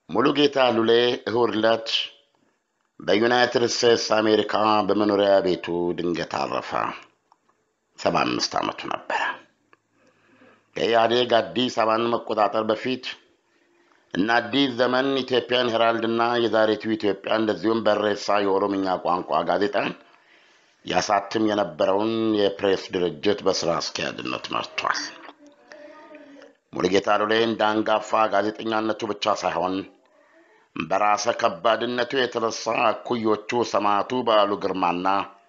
ሙሉጌታ ሉሌ እሁድ ዕለት በዩናይትድ ስቴትስ አሜሪካ በመኖሪያ ቤቱ ድንገት አረፈ። ሰባ አምስት ዓመቱ ነበረ። ከኢህአዴግ አዲስ አበባን መቆጣጠር በፊት እና አዲስ ዘመን ኢትዮጵያን ሄራልድና የዛሬቱ ኢትዮጵያ እንደዚሁም በሬሳ የኦሮምኛ ቋንቋ ጋዜጣን ያሳትም የነበረውን የፕሬስ ድርጅት በስራ አስኪያጅነት መርቷል። ሙሉጌታ ሉሌ እንደ አንጋፋ ጋዜጠኛነቱ ብቻ ሳይሆን በራሰ ከባድነቱ የተነሳ እኩዮቹ ሰማዕቱ በዓሉ ግርማና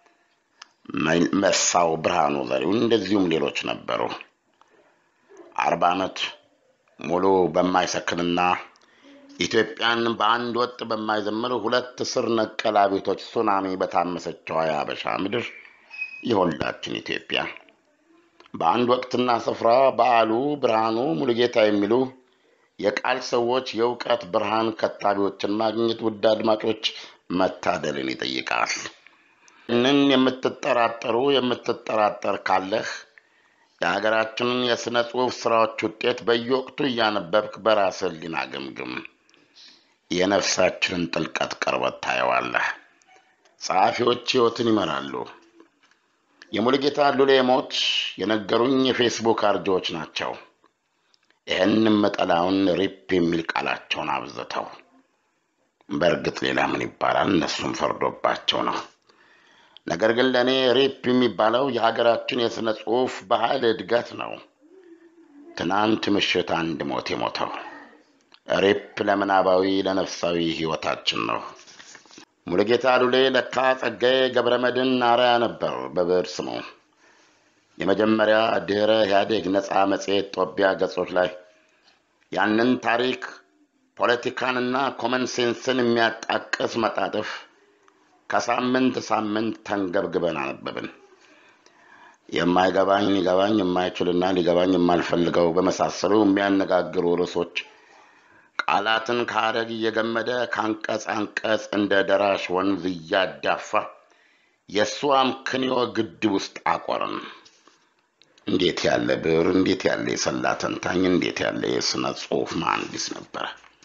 መሳው ብርሃኑ ዘሪሁን እንደዚሁም ሌሎች ነበሩ። አርባ ዓመት ሙሉ በማይሰክንና ኢትዮጵያን በአንድ ወጥ በማይዘምር ሁለት ስር ነቀል አቤቶች ሱናሚ በታመሰችው የሀበሻ ምድር የሁላችን ኢትዮጵያ በአንድ ወቅትና ስፍራ በዓሉ ብርሃኑ ሙሉጌታ የሚሉ የቃል ሰዎች የእውቀት ብርሃን ከታቢዎችን ማግኘት ውድ አድማጮች መታደልን ይጠይቃል። ይህንን የምትጠራጠሩ የምትጠራጠር ካለህ የሀገራችንን የሥነ ጽሑፍ ሥራዎች ውጤት በየወቅቱ እያነበብክ በራስህ ሕሊና ግምግም። የነፍሳችንን ጥልቀት ቅርበት ታየዋለህ። ጸሐፊዎች ሕይወትን ይመራሉ። የሙሉጌታ ሉሌ ሞት የነገሩኝ የፌስቡክ አርጆዎች ናቸው። ይህንም መጠላውን ሪፕ የሚል ቃላቸውን አብዝተው፣ በእርግጥ ሌላ ምን ይባላል? እነሱም ፈርዶባቸው ነው። ነገር ግን ለእኔ ሪፕ የሚባለው የሀገራችን የሥነ ጽሑፍ ባህል እድገት ነው። ትናንት ምሽት አንድ ሞት የሞተው ሪፕ ለምናባዊ ለነፍሳዊ ሕይወታችን ነው። ሙሉጌታ ሉሌ ለካ ጸጋዬ ገብረ መድኅን አርአያ ነበር በብዕር ስሙ። የመጀመሪያ ድኅረ ኢህአዴግ ነፃ መጽሔት ጦቢያ ገጾች ላይ ያንን ታሪክ ፖለቲካንና ኮመን ሴንስን የሚያጣቅስ መጣጥፍ ከሳምንት ሳምንት ተንገብግበን አነበብን። የማይገባኝ ሊገባኝ የማይችልና ሊገባኝ የማልፈልገው በመሳሰሉ የሚያነጋግሩ ርዕሶች ቃላትን ከሐረግ እየገመደ ከአንቀጽ አንቀጽ እንደ ደራሽ ወንዝ እያዳፋ የእሱ አምክንዮ ግድብ ውስጥ አቆርን። እንዴት ያለ ብዕር! እንዴት ያለ የሰላ ተንታኝ! እንዴት ያለ የሥነ ጽሑፍ መሐንዲስ ነበረ!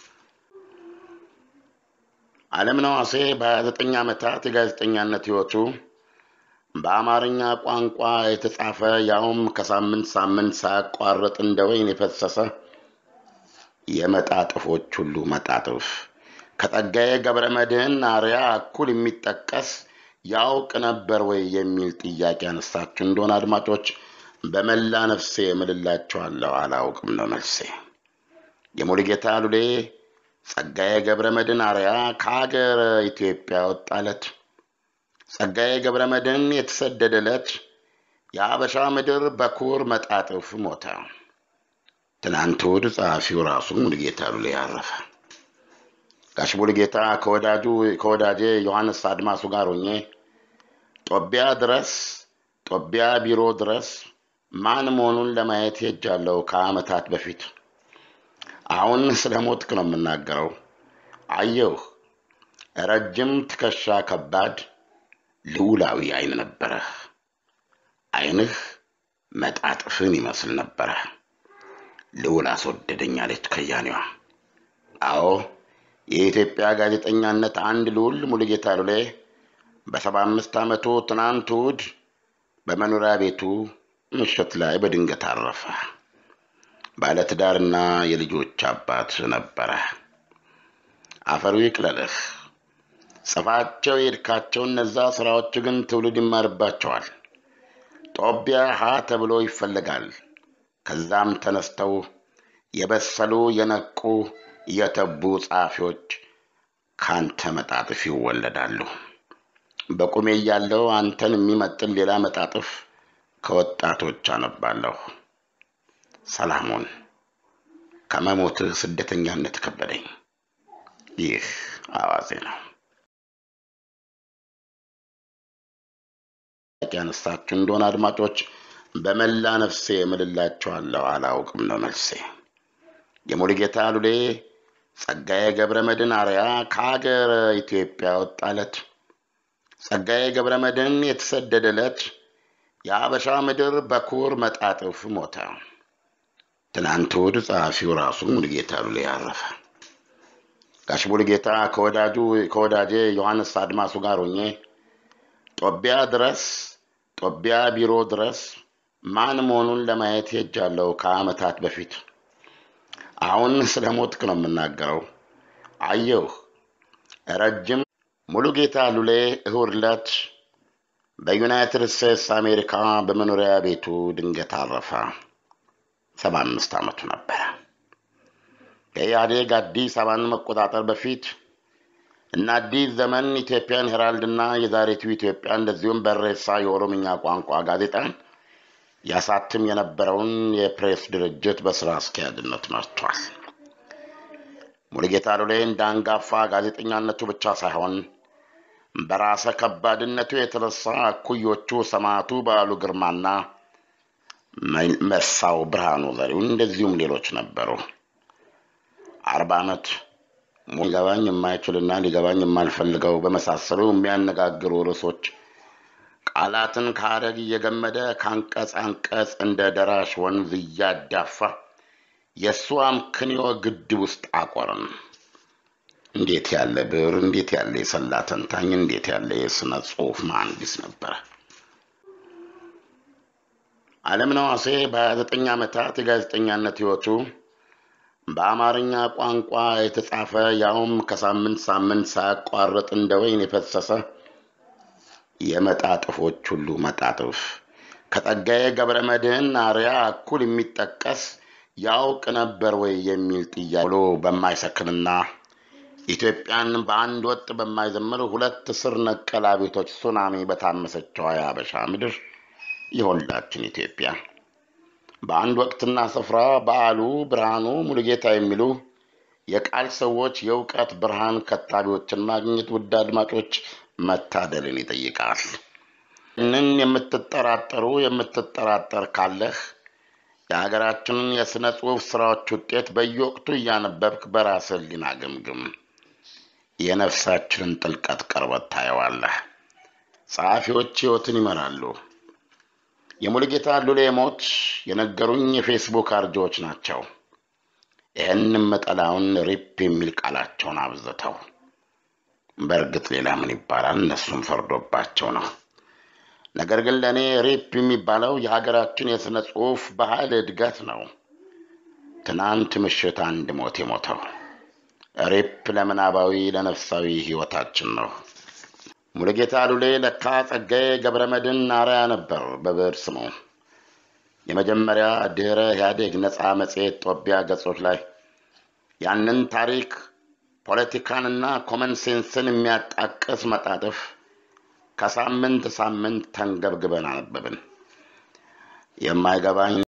ዓለምነህ ዋሴ በ29 ዓመታት የጋዜጠኛነት ሕይወቱ በአማርኛ ቋንቋ የተጻፈ ያውም ከሳምንት ሳምንት ሳያቋርጥ እንደ ወይን የፈሰሰ የመጣጥፎች ሁሉ መጣጥፍ ከጸጋዬ ገብረ መድኅን አርአያ እኩል የሚጠቀስ ያውቅ ነበር ወይ የሚል ጥያቄ ያነሳችሁ እንደሆነ አድማጮች በመላ ነፍሴ እምልላችኋለሁ፣ አላውቅም ነው መልሴ። የሙሉጌታ ሉሌ ጸጋዬ ገብረ መድኅን አርአያ ከሀገር ኢትዮጵያ ወጣለት። ጸጋዬ ገብረ መድኅን የተሰደደለት የአበሻ ምድር በኩር መጣጥፍ ሞተ። ትናንት እሑድ ጸሐፊው ራሱ ሙሉጌታ ሉሌ ያረፈ። ጋሽ ሙሉጌታ ከወዳጁ ከወዳጄ ዮሐንስ አድማሱ ጋር ሆኜ ጦቢያ ድረስ ጦቢያ ቢሮ ድረስ ማን መሆኑን ለማየት ሄጃለሁ ከዓመታት በፊት። አሁን ስለ ሞትክ ነው የምናገረው። አየሁህ። ረጅም ትከሻ፣ ከባድ ልዑላዊ ዓይን ነበረህ። ዓይንህ መጣጥፍን ይመስል ነበረ። ልዑል አስወደደኝ አለች ከያኔዋ። አዎ የኢትዮጵያ ጋዜጠኛነት አንድ ልዑል ሙሉጌታ ሉሌ በሰባ አምስት ዓመቱ ትናንት እሑድ በመኖሪያ ቤቱ ምሽት ላይ በድንገት አረፈ። ባለትዳርና የልጆች አባት ነበረ። አፈሩ ይቅለልህ። ጽፋቸው የሄድካቸው እነዛ ሥራዎች ግን ትውልድ ይማርባቸዋል። ጦቢያ ሀ ተብሎ ይፈለጋል። ከዛም ተነስተው የበሰሉ የነቁ የተቡ ጸሐፊዎች ካንተ መጣጥፍ ይወለዳሉ። በቁሜ እያለሁ አንተን የሚመጥን ሌላ መጣጥፍ ከወጣቶች አነባለሁ። ሰላሙን ከመሞትህ ስደተኛነት ከበደኝ። ይህ አዋዜ ነው። ያነሳችሁ እንደሆነ አድማጮች በመላ ነፍሴ እምልላችኋለሁ፣ አላውቅም ነው መልሴ። የሙሉጌታ ሉሌ ጸጋዬ ገብረ መድኅን አርአያ ከሀገር ኢትዮጵያ ወጣለት። ጸጋዬ ገብረ መድኅን የተሰደደለት የአበሻ ምድር በኩር መጣጥፍ ሞተ። ትናንት እሑድ ጸሐፊው ራሱ ሙሉጌታ ሉሌ ያረፈ። ጋሽ ሙሉጌታ ከወዳጁ ከወዳጄ ዮሐንስ አድማሱ ጋር ሆኜ ጦቢያ ድረስ ጦቢያ ቢሮ ድረስ ማን መሆኑን ለማየት ሄጃለሁ ከዓመታት በፊት። አሁን ስለ ሞትክ ነው የምናገረው። አየሁ ረጅም ሙሉጌታ ሉሌ እሁድ ዕለት በዩናይትድ ስቴትስ አሜሪካ በመኖሪያ ቤቱ ድንገት አረፈ። ሰባ አምስት ዓመቱ ነበረ። ከኢህአዴግ አዲስ አበባን መቆጣጠር በፊት እና አዲስ ዘመን ኢትዮጵያን ሄራልድና የዛሬቱ ኢትዮጵያ እንደዚሁም በሬሳ የኦሮምኛ ቋንቋ ጋዜጣን ያሳትም የነበረውን የፕሬስ ድርጅት በስራ አስኪያጅነት መርቷል። ሙሉጌታ ሉሌ እንደ አንጋፋ ጋዜጠኛነቱ ብቻ ሳይሆን በራሰ ከባድነቱ የተነሳ እኩዮቹ ሰማዕቱ በዓሉ ግርማና መሳው ብርሃኑ ዘሪሁን እንደዚሁም ሌሎች ነበሩ። አርባ ዓመት ሊገባኝ የማይችልና ሊገባኝ የማልፈልገው በመሳሰሉ የሚያነጋግሩ ርዕሶች ቃላትን ከሀረግ እየገመደ ከአንቀጽ አንቀጽ እንደ ደራሽ ወንዝ እያዳፋ የእሱ አምክንዮ ግድብ ውስጥ አቆርን። እንዴት ያለ ብዕር! እንዴት ያለ የሰላ ተንታኝ! እንዴት ያለ የሥነ ጽሑፍ መሐንዲስ ነበረ! አለምነህ ዋሴ በ29 ዓመታት የጋዜጠኛነት ሕይወቱ በአማርኛ ቋንቋ የተጻፈ ያውም ከሳምንት ሳምንት ሳያቋርጥ እንደ ወይን የፈሰሰ የመጣጥፎች ሁሉ መጣጥፍ ከጸጋዬ ገብረ መድኅን አርያ እኩል የሚጠቀስ ያውቅ ነበር ወይ የሚል ጥያቄ ብሎ በማይሰክንና ኢትዮጵያን በአንድ ወጥ በማይዘምር ሁለት ስር ነቀል አቤቶች ሱናሚ በታመሰችው የአበሻ ምድር የሁላችን ኢትዮጵያ በአንድ ወቅትና ስፍራ በዓሉ ብርሃኑ ሙሉጌታ የሚሉ የቃል ሰዎች የእውቀት ብርሃን ከታቢዎችን ማግኘት ውድ አድማጮች መታደልን ይጠይቃል። ይህንን የምትጠራጠሩ የምትጠራጠር ካለህ የሀገራችንን የሥነ ጽሑፍ ሥራዎች ውጤት በየወቅቱ እያነበብክ በራስህ ሕሊና ግምግም። የነፍሳችንን ጥልቀት ቅርበት ታየዋለህ። ጸሐፊዎች ሕይወትን ይመራሉ። የሙሉጌታ ሉሌ ሞት የነገሩኝ የፌስቡክ አርጆዎች ናቸው። ይህንም መጠላውን ሪፕ የሚል ቃላቸውን አብዝተው በእርግጥ ሌላ ምን ይባላል? እነሱም ፈርዶባቸው ነው። ነገር ግን ለእኔ ሪፕ የሚባለው የሀገራችን የሥነ ጽሑፍ ባህል እድገት ነው። ትናንት ምሽት አንድ ሞት የሞተው ሪፕ ለምናባዊ ለነፍሳዊ ሕይወታችን ነው። ሙሉጌታ ሉሌ ለካ ጸጋዬ ገብረ መድኅን አርአያ ነበር በብዕር ስሙ። የመጀመሪያ ድኅረ ኢህአዴግ ነፃ መጽሔት ጦቢያ ገጾች ላይ ያንን ታሪክ ፖለቲካንና ኮመን ሴንስን የሚያጣቅስ መጣጥፍ ከሳምንት ሳምንት ተንገብግበን አነበብን። የማይገባኝ